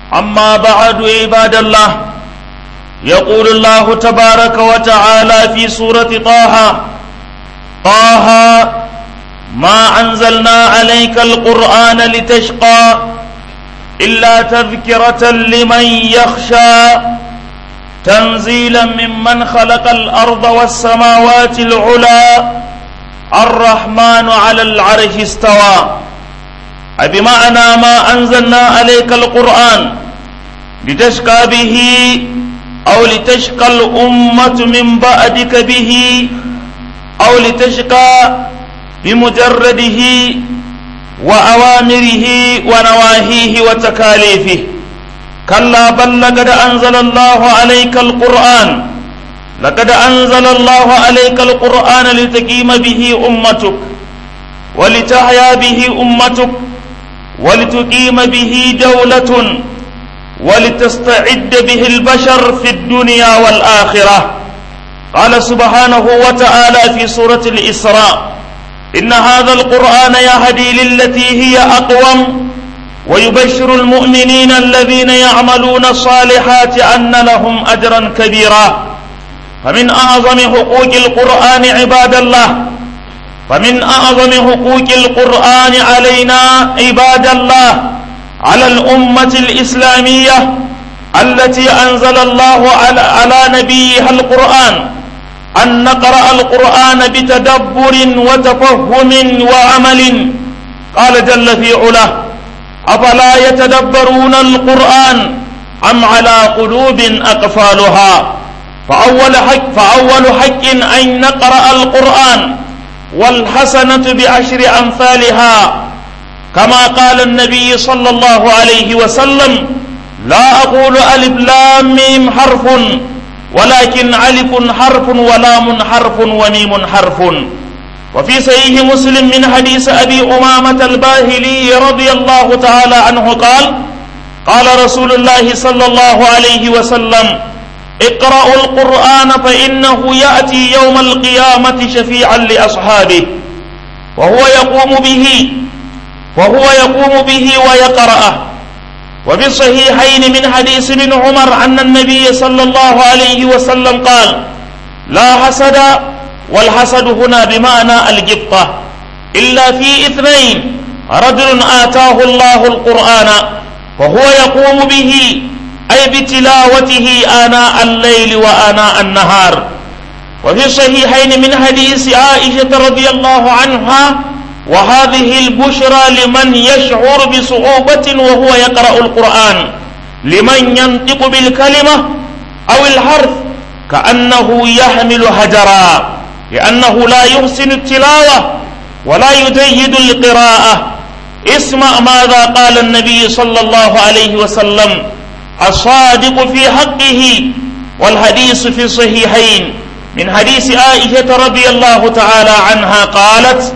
أما بعد عباد الله يقول الله تبارك وتعالى في سورة طه طه ما أنزلنا عليك القرآن لتشقى إلا تذكرة لمن يخشى تنزيلا ممن خلق الأرض والسماوات العلى الرحمن على العرش استوى أي بمعنى ما أنزلنا عليك القرآن لتشقى به أو لتشقى الأمة من بعدك به أو لتشقى بمجرده وأوامره ونواهيه وتكاليفه كلا بل لقد أنزل الله عليك القرآن لقد أنزل الله عليك القرآن لتقيم به أمتك ولتحيا به أمتك ولتقيم به دولة ولتستعد به البشر في الدنيا والآخرة قال سبحانه وتعالى في سورة الإسراء إن هذا القرآن يهدي للتي هي أقوم ويبشر المؤمنين الذين يعملون الصالحات أن لهم أجرا كبيرا فمن أعظم حقوق القرآن عباد الله فمن أعظم حقوق القرآن علينا عباد الله على الأمة الإسلامية التي أنزل الله على, على نبيها القرآن أن نقرأ القرآن بتدبر وتفهم وعمل قال جل في علاه أفلا يتدبرون القرآن أم على قلوب أقفالها فأول حق, فأول حق أن نقرأ القرآن والحسنة بعشر أمثالها كما قال النبي صلى الله عليه وسلم لا أقول ألف لام ميم حرف ولكن ألف حرف ولام حرف وميم حرف وفي صحيح مسلم من حديث أبي أمامة الباهلي رضي الله تعالى عنه قال قال رسول الله صلى الله عليه وسلم اقرأوا القرآن فإنه يأتي يوم القيامة شفيعا لأصحابه وهو يقوم به وهو يقوم به ويقرأه وفي الصحيحين من حديث ابن عمر أن النبي صلى الله عليه وسلم قال لا حسد والحسد هنا بمعنى الجبطة إلا في اثنين رجل آتاه الله القرآن وهو يقوم به أي بتلاوته آناء الليل وآناء النهار وفي الصحيحين من حديث عائشة رضي الله عنها وهذه البشرى لمن يشعر بصعوبة وهو يقرأ القرآن لمن ينطق بالكلمة أو الحرف كأنه يحمل حجرا لأنه لا يحسن التلاوة ولا يجيد القراءة اسمع ماذا قال النبي صلى الله عليه وسلم الصادق في حقه والحديث في الصحيحين من حديث عائشة رضي الله تعالى عنها قالت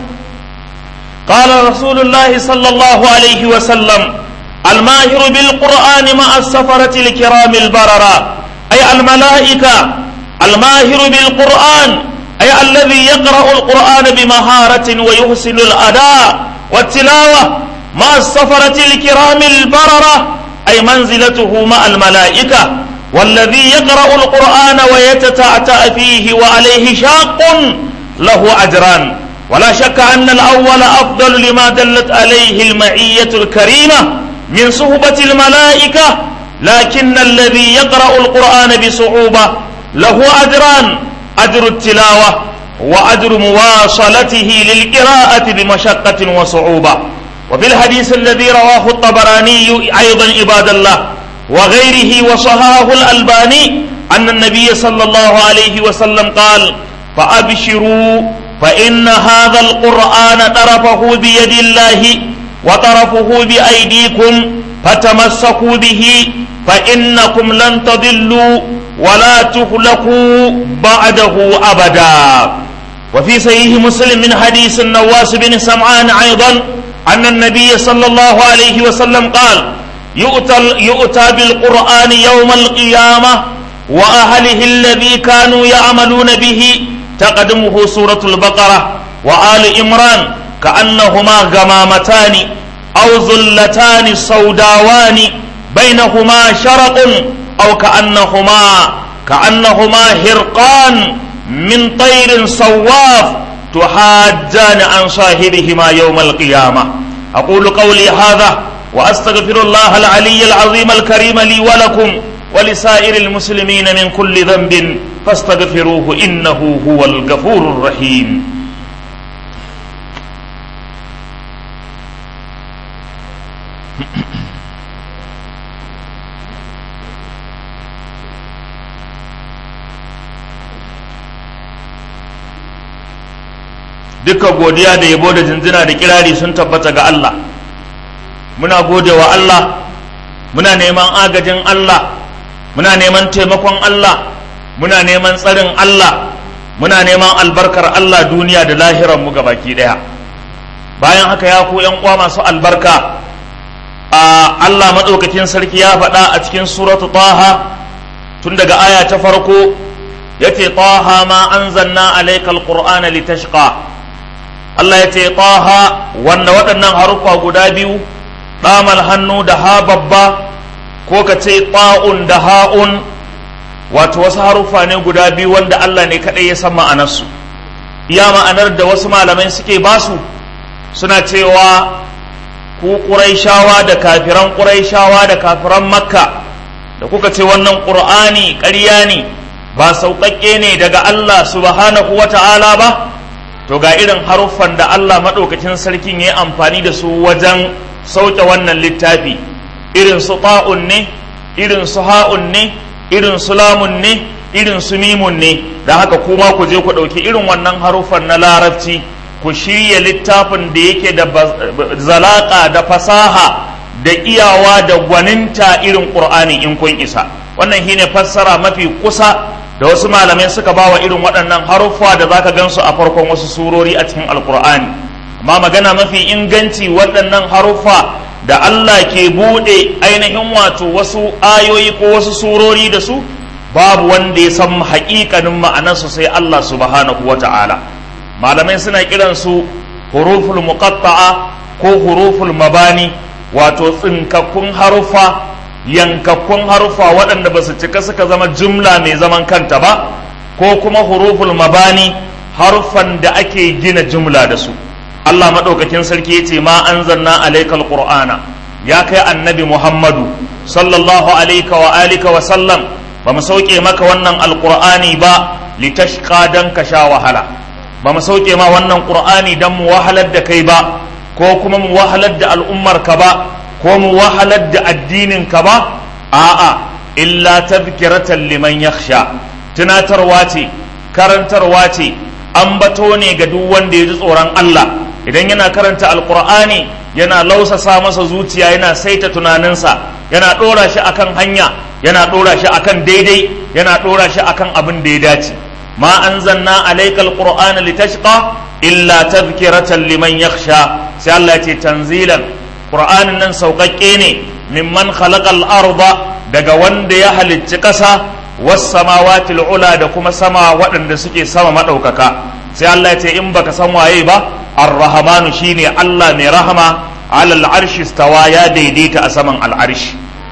قال رسول الله صلى الله عليه وسلم الماهر بالقرآن مع السفرة الكرام البررة أي الملائكة الماهر بالقرآن أي الذي يقرأ القرآن بمهارة ويحسن الأداء والتلاوة مع السفرة الكرام البررة أي منزلته مع الملائكة والذي يقرأ القرآن ويتتعتع فيه وعليه شاق له أجران ولا شك أن الأول أفضل لما دلت عليه المعية الكريمة من صحبة الملائكة لكن الذي يقرأ القرآن بصعوبة له أجران أجر التلاوة وأجر مواصلته للقراءة بمشقة وصعوبة وفي الحديث الذي رواه الطبراني أيضا عباد الله وغيره وصحاه الألباني أن النبي صلى الله عليه وسلم قال فأبشروا فإن هذا القرآن طرفه بيد الله وطرفه بأيديكم فتمسكوا به فإنكم لن تضلوا ولا تهلكوا بعده أبدا وفي صحيح مسلم من حديث النواس بن سمعان أيضا أن النبي صلى الله عليه وسلم قال يؤتى, يؤتى بالقرآن يوم القيامة وأهله الذي كانوا يعملون به تقدمه سورة البقرة وآل إمران كأنهما غمامتان أو ظلتان سوداوان بينهما شرق أو كأنهما كأنهما هرقان من طير صواف تحاجان عن صاحبهما يوم القيامة أقول قولي هذا وأستغفر الله العلي العظيم الكريم لي ولكم ولسائر المسلمين من كل ذنب فاستغفروه إنه هو الغفور الرحيم dukkan godiya da yabo da jinjina da kirari sun tabbata ga Allah muna gode wa Allah muna neman agajin Allah muna neman taimakon Allah muna neman tsarin Allah muna neman albarkar Allah duniya da lahiran mu baki daya bayan haka ya ku yan uwa masu albarka a Allah madaukakin sarki ya faɗa a cikin suratu taha tun daga aya ta farko yace taha ma anzalna alaykal qur'ana litashqa Allah ya ce taha wanda waɗannan haruffa guda biyu ɗamal hannu da ha babba ko ka ce ta'un da ha'un wato wasu haruffa ne guda biyu wanda Allah ne kaɗai ya san ma'anarsu iya ma'anar da wasu malamai suke basu suna cewa ku ƙuraishawa da kafiran ƙuraishawa da kafiran makka da kuka ce wannan ƙur'ani ƙarya ne ba sauƙaƙƙe ne daga Allah subhanahu wa ta'ala ba to ga irin haruffan da Allah maɗaukacin sarkin ya yi amfani da su wajen sauke wannan littafi irin su ta'un ne irin su ha'un ne irin su lamun ne irin su mimun ne da haka kuma ku je ku ɗauki irin wannan haruffan na larabci ku shirya littafin da yake da zalaƙa da fasaha da iyawa da gwaninta irin ƙur'ani in kun isa wannan shine fassara mafi kusa da wasu malamai suka ba wa irin waɗannan haruffa da zaka gansu a farkon wasu surori a cikin alkur'ani amma magana mafi inganci waɗannan haruffa da Allah ke buɗe ainihin wato wasu ayoyi ko wasu surori da su babu wanda ya san haƙiƙanin ma'anarsu sai Allah subhanahu wa ta'ala malamai suna kiransu huruful muqatta'a ko huruful mabani wato tsinkakkun haruffa yankakkun harufa waɗanda ba su cika suka zama jumla mai zaman kanta ba ko kuma huruful mabani harufan da ake gina jumla da su Allah maɗaukakin sarki ya ce ma an zanna alaikal qur'ana ya kai annabi muhammadu sallallahu alaika wa alika wa sallam ba mu sauke maka wannan alqur'ani ba litashqa dan ka sha wahala ba mu sauke ma wannan qur'ani dan mu wahalar da kai ba ko kuma mu wahalar da al'ummar ka ba ko mu wahalar da addinin ka ba a'a illa tadhkiratan liman yakhsha tunatarwa ce karantarwa ce ambato ne ga duk wanda ya ji tsoron Allah idan yana karanta alqur'ani yana lausasa masa zuciya yana saita tunaninsa yana dora shi akan hanya yana dora shi akan daidai yana dora shi akan abin da ya dace ma anzalna alayka alqur'ana litashqa illa tadhkiratan liman yakhsha sai Allah ya ce tanzilan Qur'anin nan sauƙaƙƙe ne mimman khalaqal arda daga wanda ya halicci ƙasa was samawati ula da kuma sama waɗanda suke sama maɗaukaka sai Allah ya ce in baka san waye ba ar-rahmanu shine Allah mai rahama alal arshi stawa ya daidaita a saman al'arshi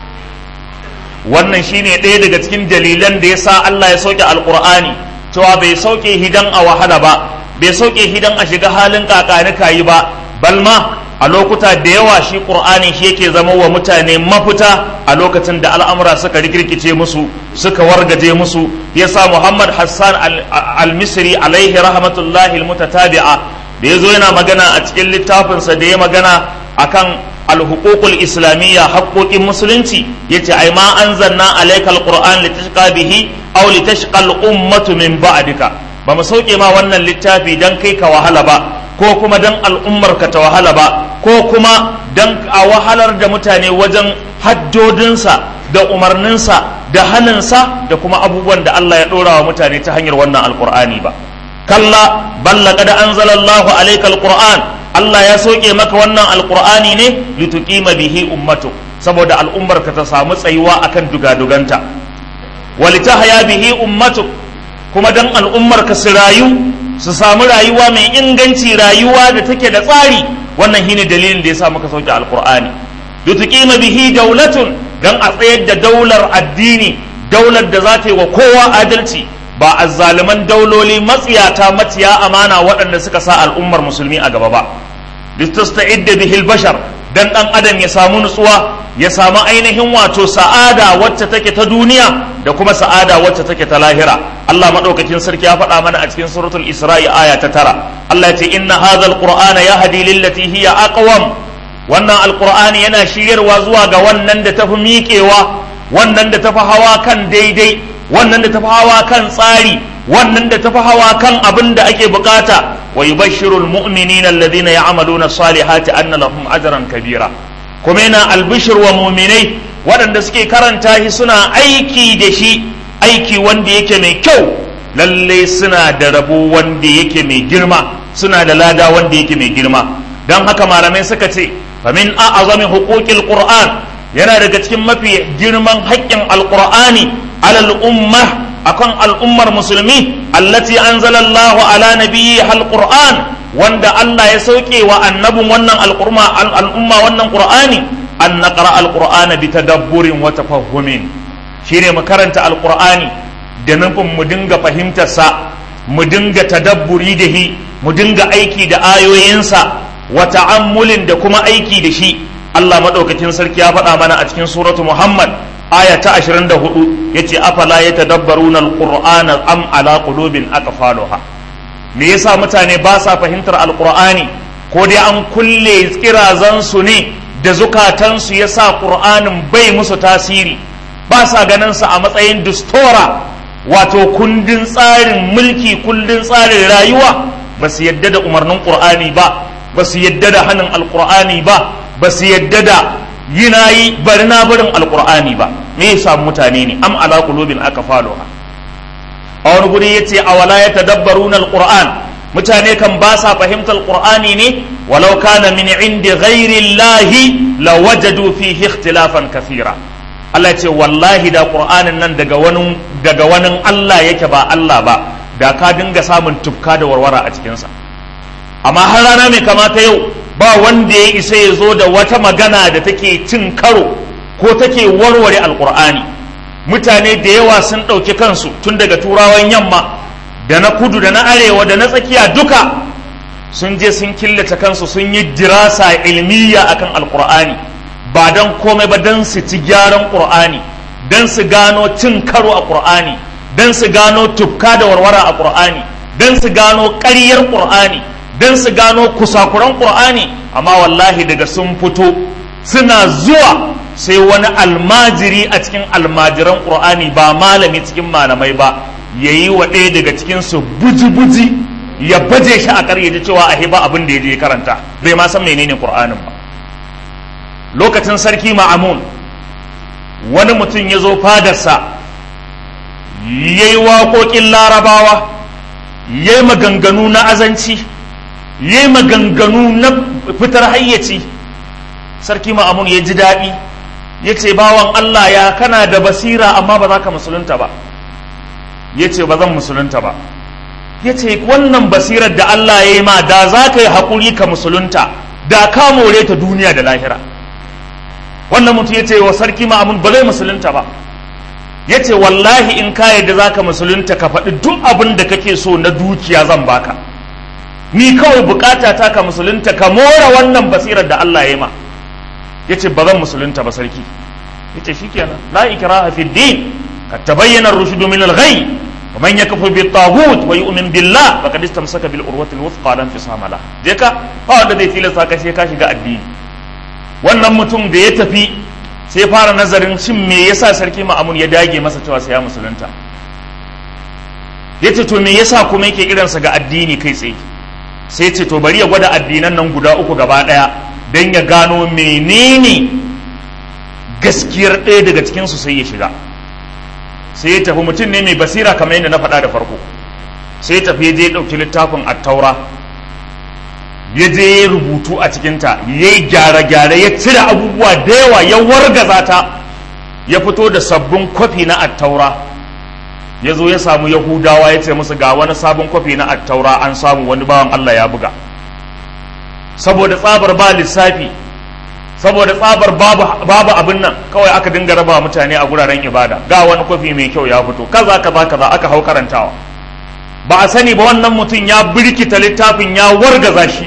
wannan shine ɗaya daga cikin dalilan da yasa Allah ya sauke alqur'ani cewa bai sauke hidan a wahala ba bai sauke hidan a shiga halin kakanika yi ba balma a lokuta da yawa shi ƙur'ani shi yake zama wa mutane mafita a lokacin da al'amura suka rikirkice musu suka wargaje musu yasa muhammad hassan al-misri alaihi rahmatullahi al-mutatabi'a da ya zo yana magana a cikin littafinsa da ya magana akan al-huququl islamiyya haƙoƙin musulunci yace ai ma anzalna alayka al-qur'an litashqa bihi aw litashqa al-ummatu min ba'dika ba mu sauke ma wannan littafi dan kai ka wahala ba ko kuma dan al'ummar ka ta wahala ba ko kuma dan a wahalar da mutane wajen haddodinsa da umarninsa da haninsa da kuma abubuwan da Allah ya ɗora wa mutane ta hanyar wannan alkur'ani ba kalla balla kada anzalallahu alayka alquran Allah ya soke maka wannan alqur'ani ne lituqima bihi ummatu saboda al'ummar ka ta samu tsayuwa akan dugaduganta walitahya bihi ummatu kuma dan al'ummar ka su rayu su samu rayuwa mai inganci rayuwa da take da tsari wannan shine dalilin da yasa muka sauke alqur'ani lituqima bihi dawlatun don a tsayar da daular addini daular da za ta yi wa kowa adalci ba azzaliman dauloli matsiyata maciya amana waɗanda suka sa al'ummar musulmi a gaba ba litasta'idda bihil bashar dan dan adam ya samu nutsuwa ya samu ainihin wato sa'ada wacce take ta duniya da kuma sa'ada wacce take ta lahira Allah madaukakin sarki ya faɗa mana a cikin suratul Isra'i aya ta tara Allah ya ce inna hadha alqur'ana yahdi lillati hiya aqwam wannan alqur'ani yana shiryarwa zuwa ga wannan da tafi miƙewa wannan da tafi hawa kan daidai wannan da tafi hawa kan tsari wannan da tafi hawa kan abin da ake bukata wa yubashshiru almu'minina alladhina ya'maluna salihati anna lahum ajran kabira kuma yana albishir wa mu'minai waɗanda suke karanta shi suna aiki da shi aiki wanda yake mai kyau lalle suna da rabo wanda yake mai girma suna da lada wanda yake mai girma don haka malamai suka ce famin a'azami huquqil qur'an yana daga cikin mafi girman haƙƙin alqur'ani alal ummah akan al'ummar musulmi allati anzalallahu ala nabiyyi alquran wanda Allah ya sauke wa annabin wannan al'umma al'umma wannan qur'ani an naqra alqur'ana bi tadabburin wa tafahhumin shine mu karanta alqur'ani da nufin mu dinga fahimtar sa mu dinga tadabburi da shi mu dinga aiki da ayoyinsa wa ta'ammulin da kuma aiki da shi Allah madaukakin sarki ya faɗa mana a cikin suratu Muhammad aya ta 24 yace afala yatadabbaruna alqur'ana am ala qulubin aqfaluha me yasa mutane ba sa fahimtar alqur'ani ko dai an kulle kirazan su ne da zukatan su yasa qur'anin bai musu tasiri ba sa ganin sa a matsayin distora wato kundin tsarin mulki kundin tsarin rayuwa ba su yadda da umarnin qur'ani ba ba su yadda da hannun alqur'ani ba ba su yadda da yi na yi bari na barin alkur'ani ba me ya samu mutane ne am ala qulubin aka faloha a wani guri yace awala ya tadabbaruna alquran mutane kan ba sa fahimtar alqur'ani ne walau kana min indi ghairi llahi lawajadu fihi ikhtilafan kathira Allah ya ce wallahi da qur'anin nan daga wani daga wani Allah yake ba Allah ba da ka dinga samun tufka da warwara a cikinsa amma har rana mai kamata yau ba wanda ya isa ya zo da wata magana da take cin karo ko take warware alkur'ani mutane da yawa sun ɗauki kansu tun daga turawan yamma da na kudu da na arewa da na tsakiya duka sun je sun killace kansu sun yi dirasa ilmiya akan alkur'ani ba don komai ba don su ci gyaran ƙur'ani don su gano cin karo a ƙur'ani don su gano tufka da warwara a ƙur'ani don su gano ƙaryar ƙur'ani don su gano kusakuran ƙur'ani amma wallahi daga sun fito suna zuwa sai wani almajiri a cikin almajiran ƙur'ani ba malami cikin malamai ba ya yi wa ɗaya daga cikinsu buji-buji ya baje shi a ƙarya da cewa a ba abin da ya je karanta bai ma san menene ƙur'anin ba lokacin sarki ma'amun wani mutum ya zo fadarsa ya yi waƙoƙin larabawa ya yi maganganu na azanci ya yi maganganu na fitar hayyaci sarki ma'amun ya ji daɗi ya ce bawan Allah ya kana da basira amma ba za ka musulunta ba ya ce ba zan musulunta ba ya ce wannan basirar da Allah ya yi ma da za ka yi haƙuri ka musulunta da ka more ta duniya da lahira wannan mutum ya ce wa sarki ma'amun ba zai musulunta ba ya ce wallahi in ka yadda za ka musulunta ka faɗi duk abin da kake so na dukiya zan baka ni kawai bukata ta ka musulunta ka more wannan basirar da Allah ya ma ya ce ba zan musulunta ba sarki ya ce shi kenan la ikraha fi din ka tabayyana rushdu min al-ghay wa man yakfur bi taghut wa yu'min billah faqad istamsaka bil urwati al-wuthqa lan fisama la je ka ba wanda zai tilasta ka sai ka shiga addini wannan mutum da ya tafi sai fara nazarin shin me yasa sarki ma'amun ya dage masa cewa sai ya musulunta yace to me yasa kuma yake irinsa ga addini kai tsaye sai ce to bari ya gwada addinan nan guda uku gaba daya don ya gano menene gaskiyar ɗaya daga cikinsu sai ya shiga sai ya tafi mutum ne mai basira kamar yadda na faɗa da farko sai ya tafi je ɗauki littafin attaura ya je ya rubutu a cikinta ya yi gyare-gyare ya cire abubuwa da yawa ya wargaza ta ya fito da sabbin kwafi na attaura ya zo ya samu yahudawa ya ce musu ga wani sabon kwafi na attaura an samu wani bawan allah ya buga saboda tsabar ba lissafi saboda tsabar babu babu abin nan kawai aka dinga raba mutane a guraren ibada ga wani kofi mai kyau ya fito kaza kaza kaza aka hau karantawa ba a sani ba wannan mutum ya birkita littafin ya wargaza shi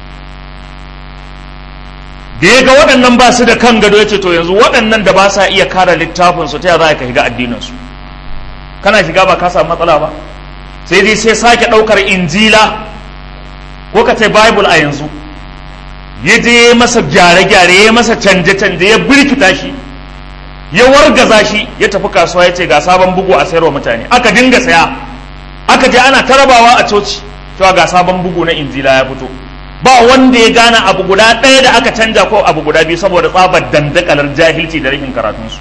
da ya ga waɗannan ba su da kan gado ya ce to yanzu waɗannan da ba sa iya kare littafin su ta ya za ka shiga addinin su kana shiga ba ka samu matsala ba sai dai sai sake ɗaukar injila ko ka ce bible a yanzu ya je masa gyare-gyare ya masa canje-canje ya birkita shi ya wargaza shi ya tafi kasuwa ya ce ga sabon bugu a sayarwa mutane aka dinga saya aka je ana tarabawa a coci cewa ga sabon bugu na injila ya fito ba wanda ya gane abu guda ɗaya da aka canja ko abu guda biyu saboda tsabar dandakalar jahilci da rashin karatunsu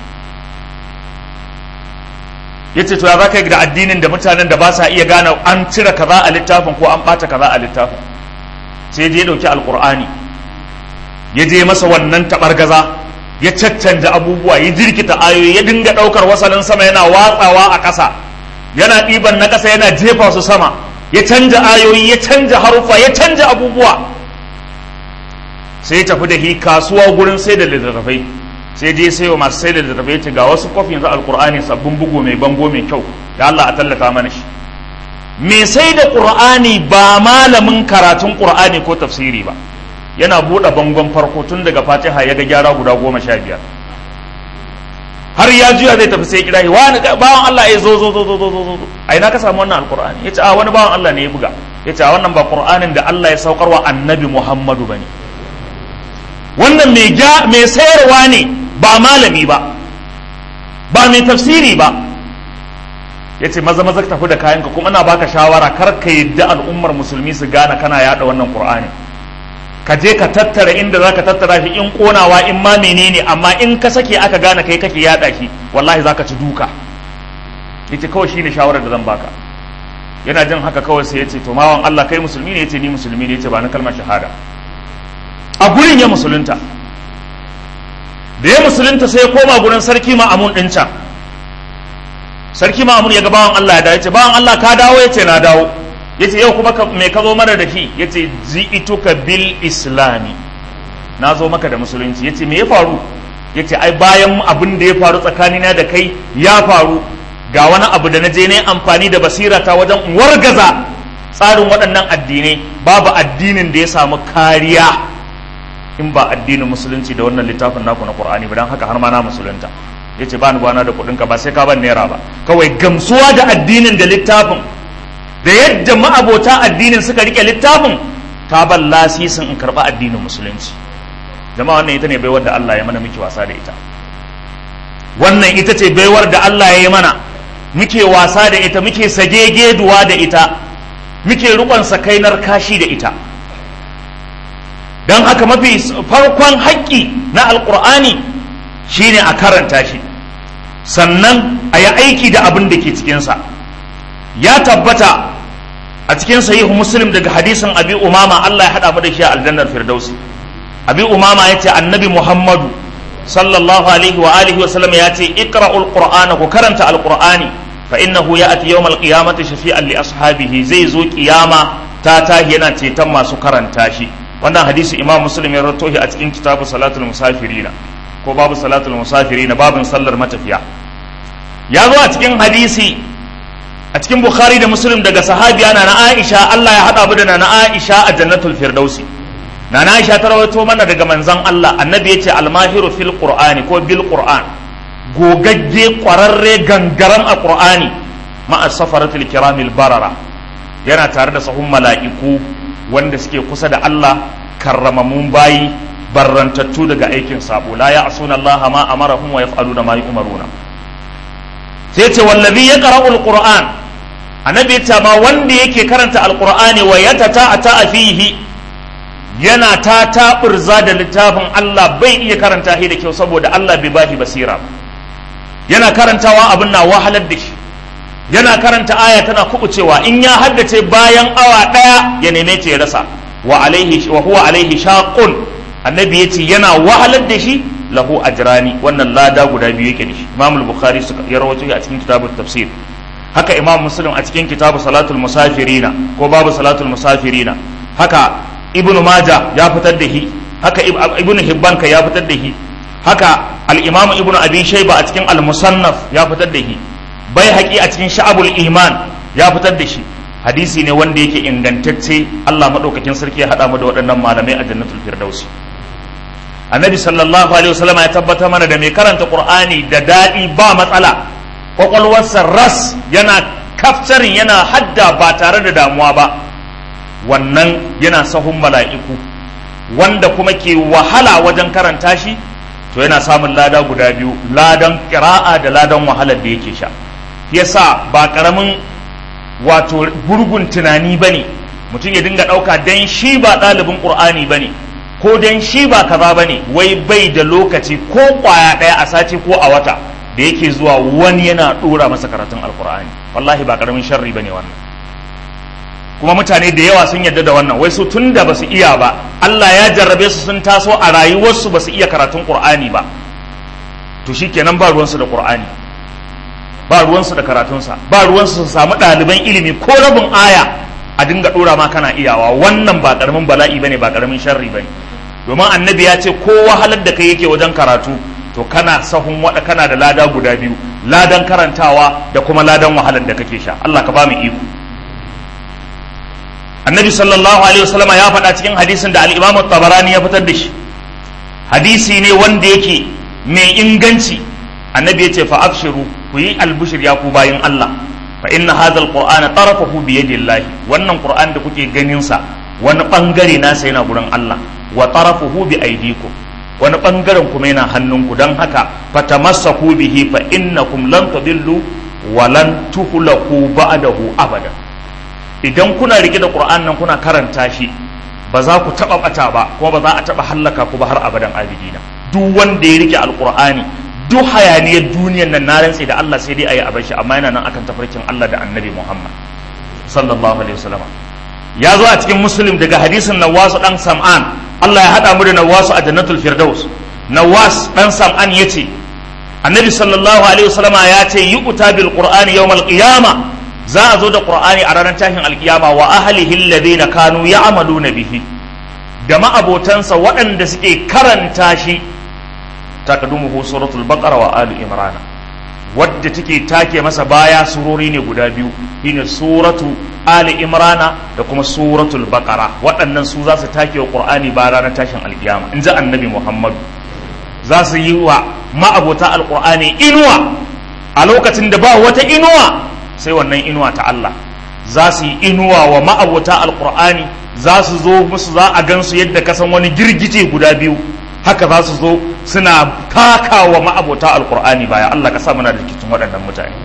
ya ce to ya za ka yi da addinin da mutanen da ba sa iya gane an cire kaza a littafin ko an ɓata kaza a littafin sai je ya ɗauki alƙur'ani ya je masa wannan taɓargaza ya caccanja abubuwa ya jirkita ayoyi ya dinga ɗaukar wasalin sama yana watsawa a ƙasa yana ɗiban na ƙasa yana jefa su sama ya canja ayoyi ya canja harufa ya canja abubuwa sai ya tafi da hi kasuwa gurin sai da littattafai sai je sai wa masu sai da littattafai ce ga wasu kofin yanzu alkur'ani sabbin bugu mai bango mai kyau da Allah a tallata mana shi me sai da qur'ani ba malamin karatun qur'ani ko tafsiri ba yana buɗe bangon farko tun daga fatiha ya ga gyara guda goma sha biyar har ya juya zai tafi sai kira shi wani bawan Allah ya zo zo zo zo zo zo zo a ina ka samu wannan alqur'ani yace a wani bawan Allah ne ya buga yace a wannan ba qur'anin da Allah ya saukar wa annabi Muhammadu bane wannan mai ja mai sayarwa ne ba malami ba ba mai tafsiri ba yace maza maza ka tafi da kayanka kuma ina baka shawara kar ka yadda al'ummar musulmi su gane kana yada wannan qur'ani ka je ka tattara inda zaka tattara shi in konawa in ma menene amma in ka sake aka gane kai kake yada shi wallahi zaka ci duka yace kawai shine shawarar da zan baka yana jin haka kawai sai yace to mawan Allah kai musulmi ne yace ni musulmi ne yace ba na kalmar shahada a gurin ya musulunta da ya musulunta sai ya koma gurin sarki ma'amun din can sarki ma'amun ya ga bawan Allah ya dawo yace bawan Allah ka dawo yace na dawo yace yau kuma me ka zo mara da shi yace ji'ituka bil islami na zo maka da musulunci yace me ya faru yace ai bayan abin da ya faru tsakanina da kai ya faru ga wani abu da na je ne amfani da basira ta wajen wargaza tsarin waɗannan addinai babu addinin da ya samu kariya in ba addinin musulunci da wannan littafin naku na qur'ani ba dan haka har ma na musulunta yace ba ni bana da kuɗin ka ba sai ka ban naira ba kawai gamsuwa da addinin da littafin da yadda ma'abota addinin suka rike littafin ta ban lasisin in karɓi addinin musulunci jama'a wannan ita ne baiwar da Allah ya mana muke wasa da ita wannan ita ce baiwar da Allah ya yi mana muke wasa da ita muke sagegeduwa da ita muke rukon sakainar kashi da ita don haka mafi farkon haƙƙi na alƙur'ani shine a karanta shi sannan a yi aiki da abin da ke cikinsa ya tabbata a cikin sahihu muslim daga hadisin abi umama Allah ya hada mu da shi a aljannar firdausi abi umama yace annabi muhammadu sallallahu alaihi wa alihi wa sallam yace iqra'ul qur'ana ku karanta alqur'ani fa innahu ya'ti yawmal qiyamati shafi'an li ashabihi zai zo kiyama ta tahi yana ceton masu karanta shi wannan hadisi imam muslim ya rawaito shi a cikin kitabu salatul musafirina ko babu salatul musafirina babin sallar matafiya ya zo a cikin hadisi a cikin bukhari da muslim daga sahabiya na na aisha allah ya haɗa mu da na aisha a jannatul firdausi na na aisha ta rawaito mana daga manzon allah annabi ya ce almahiru fil qur'ani ko bil qur'an gogagge kwararre gangaran a qur'ani ma'a safaratul kiramil barara yana tare da sahun mala'iku wanda suke kusa da allah karramamun bayi barrantattu daga aikin sabo la ya asuna allah ma amarahum wa yaf'aluna ma yu'maruna sai ce wallazi ya qara'ul qur'an annabi ta ma wanda yake karanta alqur'ani wa yatata ta fihi yana ta taburza da littafin Allah bai iya karanta shi da kyau saboda Allah bai bashi basira yana karantawa abin na wahalar da shi yana karanta aya tana kubucewa in ya haddace bayan awa daya ya neme ta ya rasa wa alaihi wa huwa alaihi shaqun annabi yace yana wahalar da shi lahu ajrani wannan lada guda biyu yake da shi imam al-bukhari ya rawaito a cikin kitabut tafsir haka imam muslim a cikin kitabu salatul musafirina ko babu salatul musafirina haka ibnu majah ya fitar da shi haka ibnu hibban ka ya fitar da shi haka al-imam ibnu abi shayba a cikin al-musannaf ya fitar da shi bai haƙi a cikin sha'abul iman ya fitar da shi hadisi ne wanda yake ingantacce Allah madaukakin sarki ya haɗa mu da waɗannan malamai a jannatul firdausi annabi sallallahu alaihi wasallam ya tabbatar mana da mai karanta qur'ani da daɗi ba matsala kwakwalwarsa ras yana kaftarin yana hadda ba tare da damuwa ba wannan yana sahun mala'iku wanda kuma ke wahala wajen karanta shi to yana samun lada guda biyu ladan kira'a da ladan wahalar da yake sha yasa ba karamin wato gurgun tunani bane mutum ya dinga ɗauka dan shi ba ɗalibin ƙur'ani bane ko dan shi ba kaza bane wai bai da lokaci ko ƙwaya ɗaya a sati ko a wata da yake zuwa wani yana ɗora masa karatun alƙur'ani wallahi ba karamin sharri bane wannan kuma mutane da yawa sun yarda da wannan wai su tun da basu iya ba Allah ya jarrabe su sun taso a rayuwarsu basu iya karatun Qur'ani ba to shikenan ba ruwansu da Qur'ani ba ruwansu da karatunsa ba ruwansu su samu ɗaliban ilimi ko rabin aya a dinga ɗora ma kana iyawa wannan ba ƙaramin bala'i bane ba ƙaramin sharri bane domin annabi ya ce ko wahalar da kai yake wajen karatu to kana sahun wada kana da lada guda biyu ladan karantawa da kuma ladan wahalar da kake sha Allah ka ba mu iko annabi sallallahu alaihi wasallam ya faɗa cikin hadisin da al-imam tabarani ya fitar da shi hadisi ne wanda yake mai inganci annabi ya ce fa abshiru ku yi albushir ya ku bayin Allah fa inna hadha al-qur'ana tarafahu bi yadillahi wannan qur'an da kuke ganin sa wani bangare nasa yana gurin Allah wa tarafuhu bi aydikum wani bangaren kuma yana hannunku don haka fatamassaku bihi fa innakum lan tadillu wa lan tuhlaku ba'dahu abada idan kuna rike da Qur'an nan kuna karanta shi ba za ku taba bata ba kuma ba za a taba hallaka ku ba har abadan abidina duk wanda ya rike alqur'ani duk hayaniyar duniyar nan na rantsi da Allah sai dai ayi a bashi amma yana nan akan tafarkin Allah da Annabi Muhammad sallallahu alaihi wasallam ya zo a cikin muslim daga hadisin Nawasu dan Sam'an Allah ya hada mu da Nawasu a Jannatul Firdaus Nawas dan Sam'an yace Annabi sallallahu alaihi wasallama ya ce yu'ta bil Qur'ani yawmal qiyamah za a zo da qur'ani a ranar tashin alkiyama wa ahlihi alladhina kanu ya'maluna bihi da ma'abotansa waɗanda suke karanta shi taqaddumuhu suratul baqara wa ali imrana wadda take take masa baya surori ne guda biyu shine suratu ali imrana da kuma suratul baqara waɗannan su za su take wa qur'ani ba ranar tashin alkiyama in ji annabi muhammadu za su yi wa ma'abota alqur'ani inuwa a lokacin da ba wata inuwa sai wannan inuwa ta Allah za su yi inuwa wa ma'abota alkur'ani za su zo musu za a gansu yadda kasan wani girgije guda biyu haka za su zo suna taka wa ma'abota alkur'ani baya Allah ka sa muna da cikin waɗannan mutane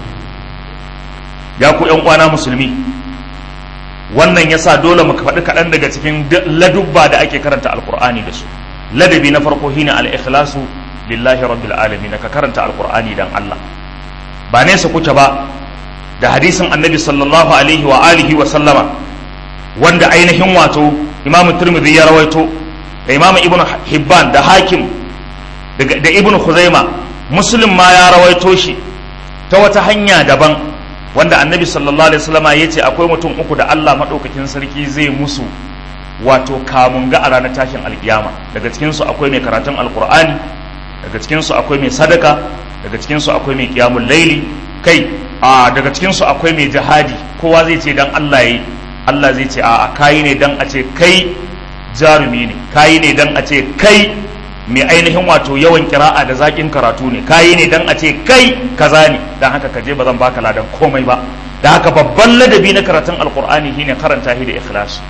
ya ku ƴan uwana musulmi wannan yasa dole mu faɗi kaɗan daga cikin ladubba da ake karanta alkur'ani da su ladabi na farko shine al-ikhlasu lillahi rabbil alamin ka karanta alkur'ani dan Allah ba nesa kuke ba da hadisin annabi sallallahu alaihi wa alihi wa sallama wanda ainihin wato imam turmidi ya rawaito da imam ibn hibban da hakim da ibn khuzaima muslim ma ya rawaito shi ta wata hanya daban wanda annabi sallallahu alaihi wasallama ya ce akwai mutum uku da allah maɗaukakin sarki zai musu wato kamun ga a ranar tashin alkiyama daga cikinsu akwai mai karatun alkur'ani daga cikinsu akwai mai sadaka daga cikinsu akwai mai kiyamun laili kai a daga cikinsu akwai mai jihadi kowa zai ce dan Allah yi Allah zai ce a kayi ne dan a ce kai jarumi ne kayi ne dan a ce kai mai ainihin wato yawan kira'a da zaƙin karatu ne kayi ne dan a ce kai kaza ne dan haka kaje ba zan baka ladan komai ba da haka babban ladabi na karatun alqur'ani shine karanta shi da ikhlas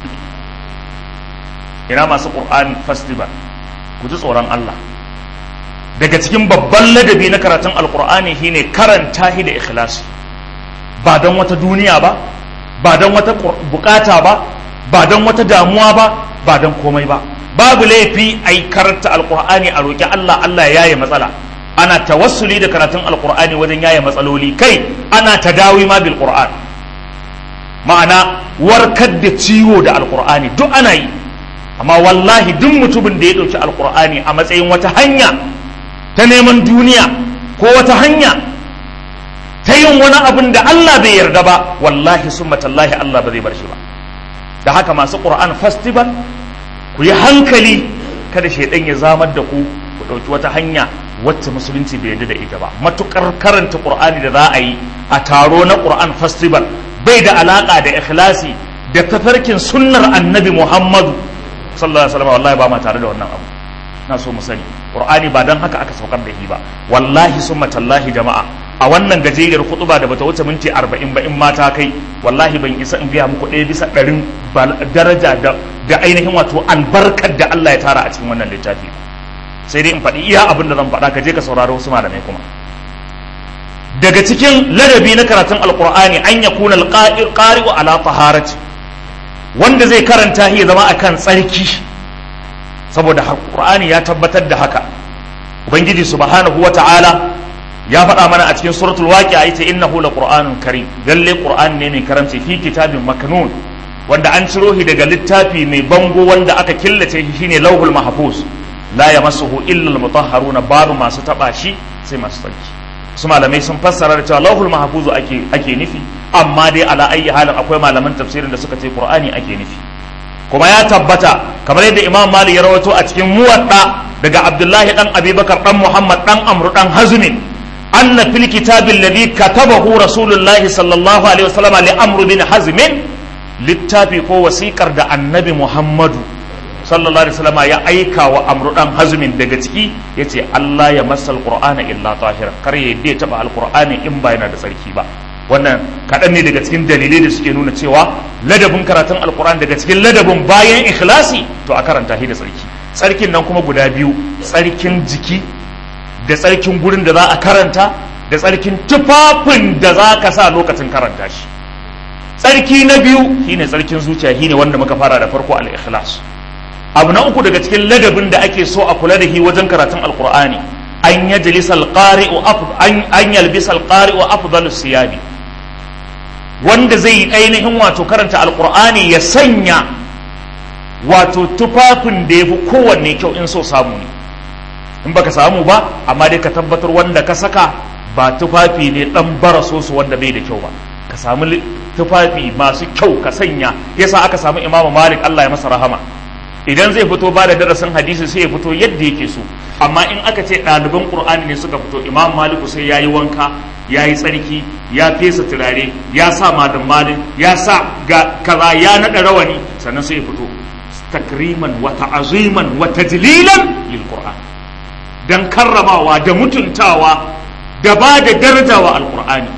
ina masu qur'an festival ku ji tsoron Allah daga cikin babban ladabi na karatun alqur'ani shine karanta shi da ikhlasi ba don wata duniya ba ba don wata bukata ba ba don wata damuwa ba ba don komai ba babu laifi a yi karanta alkur'ani a roƙi Allah Allah ya yaye matsala ana tawassuli da karatun alkur'ani wajen yaye matsaloli kai ana tadawi ma bil qur'an ma'ana warkar da ciwo da alkur'ani duk ana yi amma wallahi duk mutumin da ya ɗauki alkur'ani a matsayin wata hanya ta neman duniya ko wata hanya ta yin wani abin da Allah bai yarda ba wallahi sun matallahi Allah ba zai bar shi ba da haka masu ƙur'an festival ku yi hankali kada shaidan ya zamar da ku ku ɗauki wata hanya wacce musulunci bai yarda da ita ba matukar karanta qur'ani da za a yi a taro na qur'an festival bai da alaka da ikhlasi da tafarkin sunnar annabi muhammadu sallallahu alaihi wasallam wallahi ba ma tare da wannan abu na so mu sani qur'ani ba dan haka aka saukar da shi ba wallahi summa tallahi jama'a a wannan gajeriyar kutuba da bata wuce minti 40 ba in mata kai wallahi ban isa in gaya muku ɗaya bisa ɗarin daraja da da ainihin wato albarkar da Allah ya tara a cikin wannan littafi sai dai in faɗi iya abin da zan faɗa ka je ka saurari wasu malamai kuma daga cikin ladabi na karatun alqur'ani an yakuna alqari'u ala taharati wanda zai karanta shi ya zama akan tsarki saboda qur'ani ya tabbatar da haka ubangiji subhanahu wata'ala ya faɗa mana a cikin suratul waqi'a yace innahu laqur'anun karim lalle qur'ani ne mai karamci fi kitabin maknun wanda an ciro shi daga littafi mai bango wanda aka killace shi shine lauhul mahfuz la yamassuhu illa almutahharuna babu masu taba shi sai masu tsarki su malamai sun fassara da cewa lauhul mahfuz ake ake nufi amma dai ala ayyi halin akwai malaman tafsirin da suka ce qur'ani ake nufi kuma ya tabbata kamar yadda imam malik ya rawaito a cikin muwadda daga abdullahi dan abubakar dan muhammad dan amru dan hazmin anna fil kitabi alladhi katabahu rasulullahi sallallahu alaihi wasallam li amru bin hazmin littafi ko wasikar da annabi muhammadu sallallahu alaihi wasallam ya aika wa amru dan hazmin daga ciki yace Allah ya masal qur'ana illa tahira kar ya yadda ya taba alqur'ani in ba yana da tsarki ba wannan kaɗan ne daga cikin dalilai da suke nuna cewa ladabin karatun alkur'an daga cikin ladabin bayan ikhlasi to a karanta shi da tsarki tsarkin nan kuma guda biyu tsarkin jiki da tsarkin gurin da za a karanta da tsarkin tufafin da za ka sa lokacin karanta shi tsarki na biyu shine tsarkin zuciya shine wanda muka fara da farko al-ikhlas abu na uku daga cikin ladabin da ake so a kula da shi wajen karatun alkur'ani an yajlisa al-qari'u an yalbisa al-qari'u afdalus siyabi wanda zai yi ainihin wato karanta alkur'ani ya sanya wato tufafin da ya fi kowanne kyau in so samu ne in baka samu ba amma dai ka tabbatar wanda ka saka ba tufafi ne dan bara su wanda bai da kyau ba ka samu tufafi masu kyau ka sanya yasa aka samu imamu malik allah ya masa rahama idan zai fito ba da darasin hadisi sai ya fito yadda yake so amma in aka ce ɗaliban ƙur'ani ne suka fito imam maliku sai ya yi wanka ya yi tsarki ya fesa turare ya sa madan malin ya sa ga kaza ya naɗa rawani sannan sai ya fito takriman wa ta'aziman wa tajlilan lil qur'an dan karramawa da mutuntawa da ba da daraja wa alqur'ani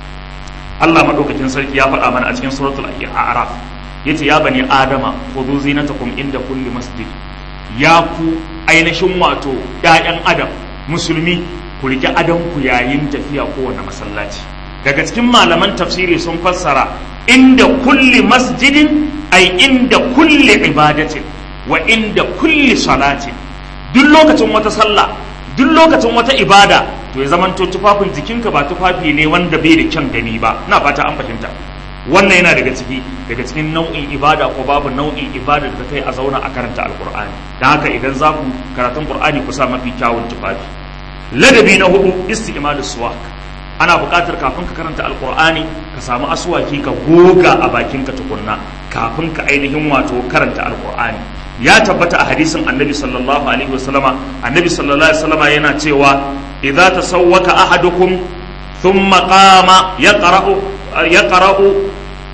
Allah madaukakin sarki ya faɗa mana a cikin suratul a'raf yace ya bani adama khudhu zinatakum inda kulli masjid ya ku ainihin wato ‘ya'yan adam musulmi ku riƙe adonku yayin tafiya kowane masallaci daga cikin malaman tafsiri sun fassara inda kulli masjidin ai inda kulli ibadatin wa inda kulli salatin duk lokacin wata sallah duk lokacin wata ibada to ya zamanto tufafin jikinka ba tufafi ne wanda bai da kyan gani ba na fata an fahimta wannan yana daga ciki daga cikin nau'in ibada ko babu nau'in ibada da kai a zauna a karanta alkur'ani da haka idan za ku karatun qur'ani ku sa mafi kyawun tufafi ladabi na hudu isti'malus suwak ana buƙatar kafin ka karanta alkur'ani ka samu aswaki ka goga a bakinka tukunna kafin ka ainihin wato karanta alkur'ani ya tabbata a hadisin annabi sallallahu alaihi wasallama annabi sallallahu alaihi wasallama yana cewa idza tasawwaka ahadukum thumma qama yaqra'u yaqra'u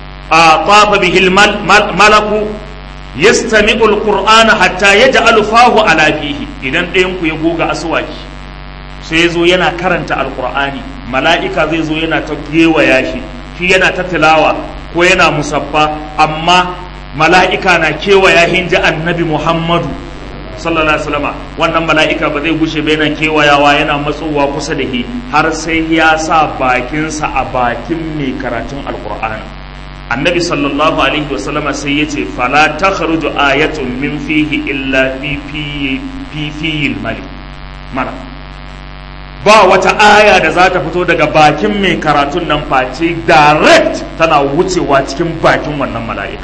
طاف به الملك يستمع القرآن حتى يجعل فاه على فيه idan ɗayan ku ya goga aswaki sai zo yana karanta alqur'ani mala'ika zai zo yana ta gewaya shi shi yana ta tilawa ko yana musaffa amma mala'ika na kewaya hinji annabi muhammadu sallallahu alaihi wasallam wannan mala'ika ba zai gushe ba yana kewayawa yana matsowa kusa da shi har sai ya sa bakinsa a bakin mai karatun alqur'ani annabi sallallahu alaihi wasallam sai ya ce fala ta kharuju ayatun min fihi illa fi fi malik mala ba wata aya da za ta fito daga bakin mai karatun nan face direct tana wucewa cikin bakin wannan mala'ika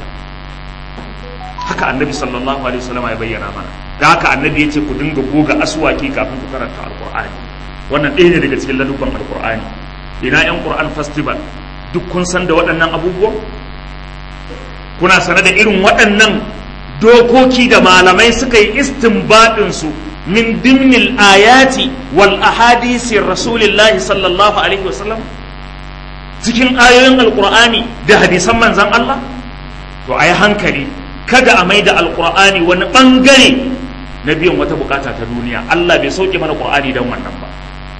haka annabi sallallahu alaihi wasallam ya bayyana mana da haka annabi ya ce ku dinga goga aswaki kafin ku karanta alqur'ani wannan ɗaya ne daga cikin ladubban alqur'ani ina yan qur'an festival duk kun san da waɗannan abubuwan kuna sane da irin waɗannan dokoki da malamai suka yi istinbadin su min dimnil ayati wal ahadisi rasulillahi sallallahu alaihi wasallam cikin ayoyin alqur'ani da hadisan manzon Allah to ayi hankali kada a maida alqur'ani wani bangare na biyan wata bukata ta duniya Allah bai sauke mana qur'ani dan wannan ba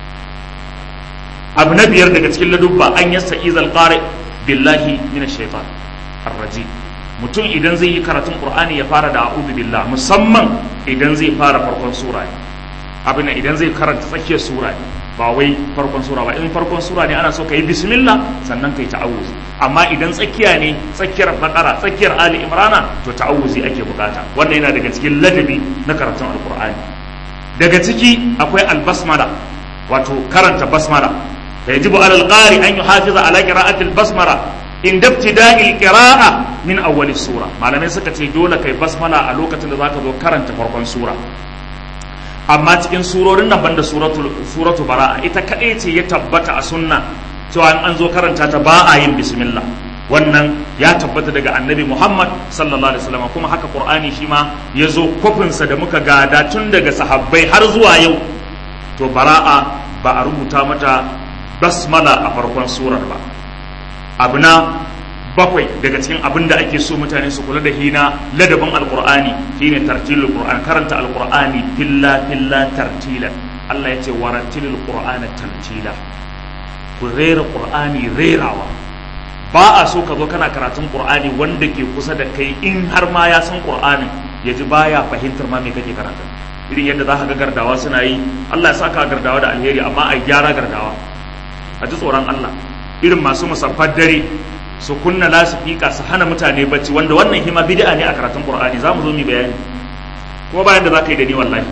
abu na biyar daga cikin ladubba an yasta izal qari billahi minash shaitan arrajim mutum idan zai yi karatun qur'ani ya fara da a'udhu billah musamman idan zai fara farkon sura ne abin idan zai karanta tsakiyar sura ne ba wai farkon sura ba in farkon sura ne ana so ka yi bismillah sannan ka yi ta'awuz amma idan tsakiya ne tsakiyar bakara tsakiyar ali imrana to ta'awuzi ake bukata wannan yana daga cikin ladabi na karatun alqur'ani daga ciki akwai albasmala wato karanta basmala fa yajibu alal qari an yuhafiza ala qira'ati albasmala in dabtida'il qira'a min awwal sura malamai suka ce dole kai basmala a lokacin da zaka zo karanta farkon sura amma cikin surorin nan banda suratul suratu bara'a ita kadai ce ya tabbata a sunna cewa an zo karanta ta ba a yin bismillah wannan ya tabbata daga annabi Muhammad sallallahu alaihi wasallam kuma haka Qur'ani shi ma ya zo kofinsa da muka gada tun daga sahabbai har zuwa yau to bara'a ba a rubuta mata basmala a farkon surar ba abu na bakwai daga cikin abin da ake so mutane su kula da hina ladabin alqur'ani shine tartilul qur'an karanta alqur'ani filla filla tartilan Allah ya ce warattilul qur'ana tartila ku rera qur'ani rerawa ba a so ka zo kana karatun qur'ani wanda ke kusa da kai in har ma ya san qur'anin ya ji baya fahimtar ma me kake karanta irin yadda za ka ga gardawa suna yi Allah ya saka gardawa da alheri amma a gyara gardawa a ji tsoron Allah irin masu musaffar dare su kunna lasifika su hana mutane bacci wanda wannan hima bid'a ne a karatun qur'ani za mu zo mu bayani kuma bayan da za ka yi da ni wallahi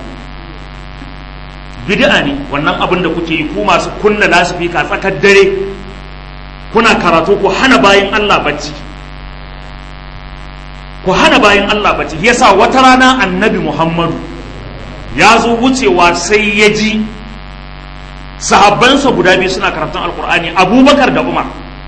bid'a ne wannan abin da kuke yi ku masu kunna lasifika tsakar dare kuna karatu ku hana bayan Allah bacci ku hana bayan Allah bacci yasa wata rana annabi Muhammadu ya zo wucewa sai ya ji sahabbansa guda biyu suna karatun alkur'ani abubakar da umar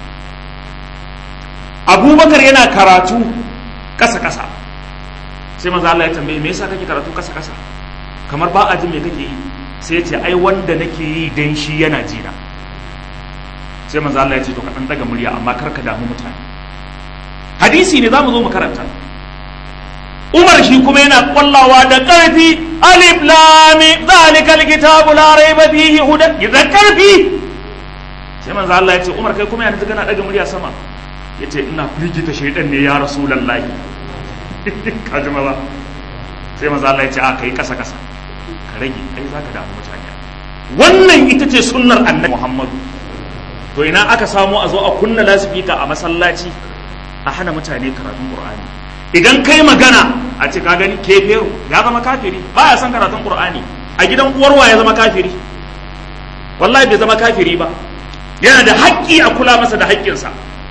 abubakar yana karatu kasa-kasa sai maza Allah ya tambaye me yasa kake karatu kasa-kasa kamar ba a jin me kake yi sai ya ce ai wanda nake yi dan shi yana jina sai maza Allah ya ce to ka dan daga murya amma kar ka damu mutane hadisi ne zamu zo mu karanta Umar shi kuma yana kwallawa da ƙarfi alif lami zalikal kitabu la raiba fihi hudan da ƙarfi sai manzo Allah ya ce Umar kai kuma yana kana daga murya sama yace ina firgita shaydan ne ya rasulullahi ka ji ba sai manzo Allah ya ce a kai kasa kasa ka rage kai zaka damu mutane wannan ita ce sunnar annabi Muhammadu to ina aka samu a zo a kunna lasifika a masallaci a hana mutane karatun Qur'ani idan kai magana a ce ka gani kefero ya zama kafiri ba ya san karatun qur'ani a gidan uwarwa ya zama kafiri wallahi bai zama kafiri ba yana da haƙƙi a kula masa da haƙƙinsa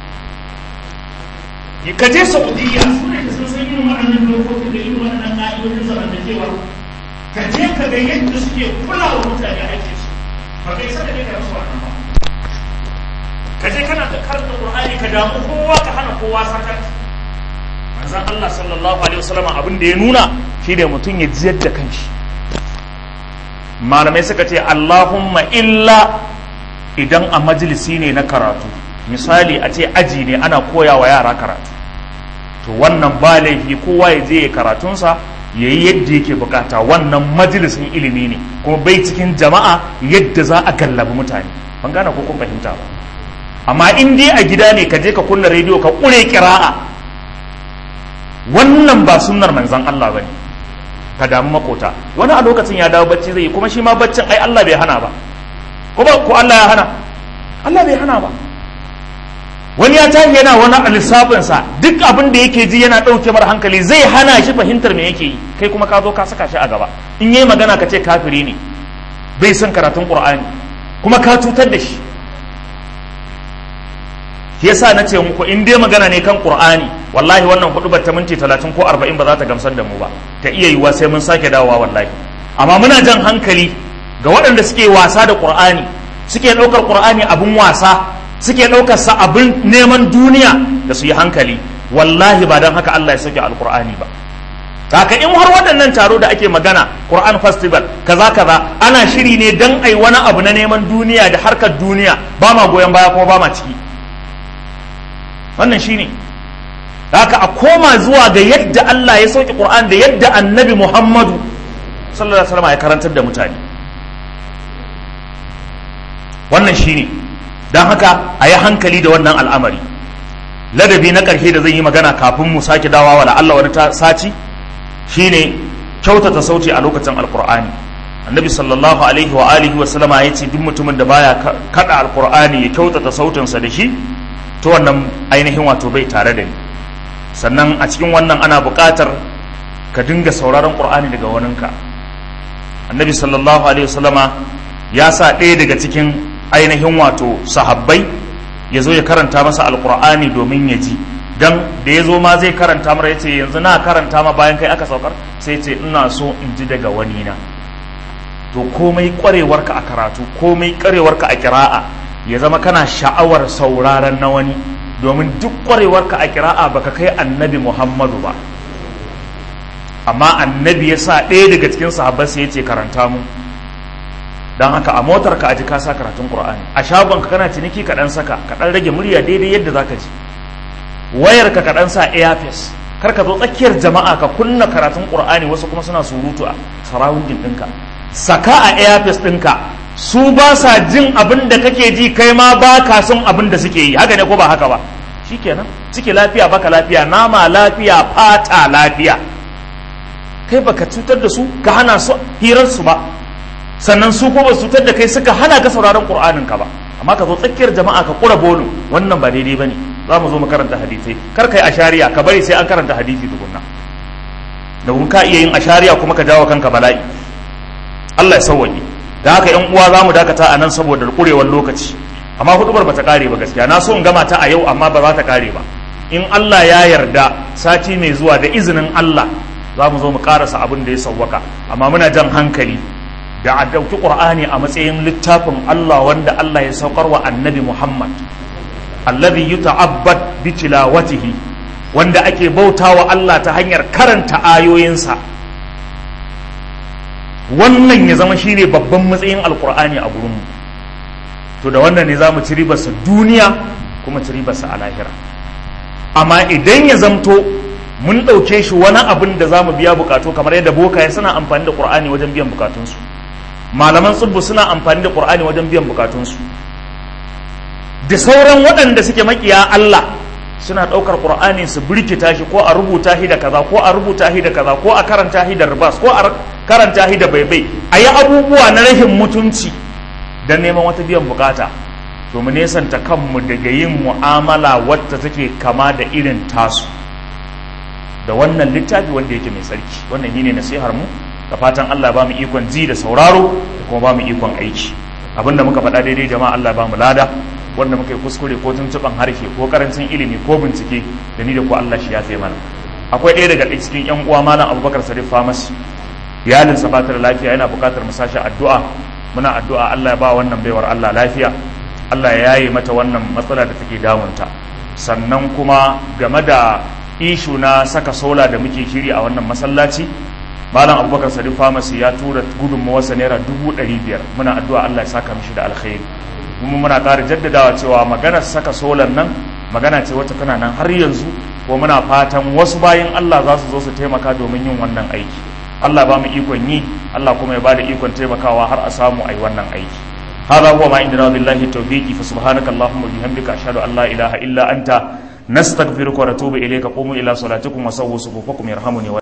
ka je saudiya suna da sun san irin waɗannan dokokin da irin waɗannan ƙa'idodin zamantakewa ka je ka ga yadda suke kula wa mutane haƙƙinsu ba kai saka ne ka rasu wannan ba ka je kana da karanta qur'ani ka damu kowa ka hana kowa sakat manzon Allah sallallahu alaihi wasallam abin da ya nuna shi da mutum ya jiyar da kanshi malamai suka ce Allahumma illa idan a majalisi ne na karatu misali a ce aji ne ana koya wa yara karatu to wannan ba laifi kowa ya je ya karatunsa ya yi yadda yake bukata wannan majalisin ilimi ne kuma bai cikin jama'a yadda za a gallabi mutane ban gane ko kun fahimta ba amma in dai a gida ne ka je ka kunna rediyo ka kure kira'a wannan ba sunnar manzon Allah bane ka damu makota wani a lokacin ya dawo bacci zai yi kuma shi ma baccin ai Allah bai hana ba ko ba ko Allah ya hana Allah bai hana ba wani ya tashi yana wani lissafin sa duk abin da yake ji yana dauke mar hankali zai hana shi fahimtar me yake yi kai kuma ka zo ka saka shi a gaba in yayi magana ka ce kafiri ne bai son karatun Qur'ani kuma ka cutar da shi yasa na ce muku in dai magana ne kan qur'ani wallahi wannan hudu ta minti talatin ko arba'in ba za ta gamsar da mu ba ta iya yiwuwa sai mun sake dawowa wallahi amma muna jan hankali ga waɗanda suke wasa da qur'ani suke ɗaukar qur'ani abin wasa suke ɗaukar sa abin neman duniya da su yi hankali wallahi ba don haka Allah ya sauke alqur'ani ba haka in har waɗannan taro da ake magana Quran festival kaza kaza ana shiri ne dan ai wani abu na neman duniya da harkar duniya ba ma goyon baya kuma ba ma ciki wannan shine haka a koma zuwa ga yadda Allah ya sauke Qur'an da yadda Annabi Muhammadu sallallahu alaihi wasallam ya karantar da mutane wannan shine dan haka a yi hankali da wannan al'amari ladabi na ƙarshe da zan yi magana kafin mu sake dawa wa Allah wani sati shine kyautata sauti a lokacin alkur'ani annabi sallallahu alaihi wa alihi wa sallama ya ce duk mutumin da baya kada alkur'ani ya kyautata sautinsa da shi to wannan ainihin wato bai tare da ni sannan a cikin wannan ana buƙatar ka dinga sauraron qur'ani daga waninka annabi sallallahu alaihi wa sallama ya sa ɗaya daga cikin ainihin wato sahabbai ya zo ya karanta masa alkur'ani domin ya ji dan da ya zo ma zai karanta mara ya ce yanzu na karanta ma bayan kai aka saukar sai ce ina so in ji daga wani na to komai kwarewarka a karatu komai kwarewarka a kira'a ya zama kana sha'awar sauraron na wani domin duk kwarewarka a kira'a baka kai annabi muhammadu ba amma annabi ya sa ɗaya daga cikin sahabbai sai ya ce karanta mu don haka a motar ka aji ka sa karatun qur'ani a shagon ka kana ciniki ka dan saka ka dan rage murya daidai yadda zaka ji wayar ka ka dan sa earpiece kar ka zo tsakiyar jama'a ka kunna karatun qur'ani wasu kuma suna surutu a surrounding ɗinka saka a earpiece ɗinka su ba sa jin abin da kake ji kai ma ba ka son abin da suke yi haka ne ko ba haka ba shikenan ciki lafiya baka lafiya nama lafiya fata lafiya kai baka cutar da su ka hana su hirar su ba sannan su ko ba su cutar da kai suka hana ka sauraron qur'anin ka ba amma ka zo tsakiyar jama'a ka kura bolu wannan ba daidai bane za mu zo mu karanta hadisai kar kai ashariya ka bari sai an karanta hadisi tukunna da kun ka iya yin ashariya kuma ka jawo kanka bala'i Allah ya sauwaje da haka yan uwa za mu dakata a nan saboda kurewar lokaci amma hudubar bata kare ba gaskiya na so in gama ta a yau amma ba za ta kare ba in Allah ya yarda sati mai zuwa da izinin Allah za mu zo mu karasa abin da ya sauwaka amma muna jan hankali da a ɗauki ƙur'ani a matsayin littafin Allah wanda Allah ya saukar wa annabi Muhammad alladhi yuta'abbad bi tilawatihi wanda ake bautawa Allah ta hanyar karanta ayoyinsa wannan ya zama shine babban matsayin alƙur'ani a gurinmu to da wannan ne za mu ci ribarsa duniya kuma ci ribarsa a lahira amma idan ya zamto mun ɗauke shi wani abin da za mu biya bukatu kamar yadda bokaye suna amfani da ƙur'ani wajen biyan bukatunsu malaman tsibbu suna amfani da ƙur'ani wajen biyan bukatunsu da sauran waɗanda suke makiya Allah suna ɗaukar ƙur'ani su birkita shi ko a rubuta shi da kaza ko a rubuta shi da kaza ko a karanta shi da ribas ko a karanta shi da baibai a yi abubuwa na rashin mutunci don neman wata biyan bukata to mu nesanta kanmu daga yin mu'amala wadda take kama da irin tasu da wannan littafi wanda yake mai sarki wannan shine nasihar mu da fatan Allah ba mu ikon ji da sauraro da kuma ba mu ikon aiki abinda muka faɗa daidai jama'a Allah ba mu lada wanda muka yi kuskure ko tuntuɓan harshe ko karancin ilimi ko bincike da ni da ku Allah shi ya tsaye mana akwai ɗaya daga cikin yan uwa malam Abubakar Sadiq Famas iyalin sa bata da lafiya yana buƙatar mu sashi addu'a muna addu'a Allah ya ba wannan baiwar Allah lafiya Allah ya yaye mata wannan matsala da take damunta sannan kuma game da ishu na saka sola da muke shiri a wannan masallaci malam abubakar sadiq pharmacy ya tura gudunmawarsa naira dubu ɗari biyar muna addu'a allah ya saka mishi da alkhairi kuma muna ƙara jaddadawa cewa maganar saka solan nan magana ce wacce tana nan har yanzu ko muna fatan wasu bayan allah za su zo su taimaka domin yin wannan aiki allah ba mu ikon yi allah kuma ya ba da ikon taimakawa har a samu a yi wannan aiki هذا هو ما عندنا بالله التوفيق فسبحانك اللهم وبحمدك أشهد أن لا إله إلا أنت نستغفرك ونتوب إليك قوموا إلى صلاتكم وسووا صفوفكم يرحمني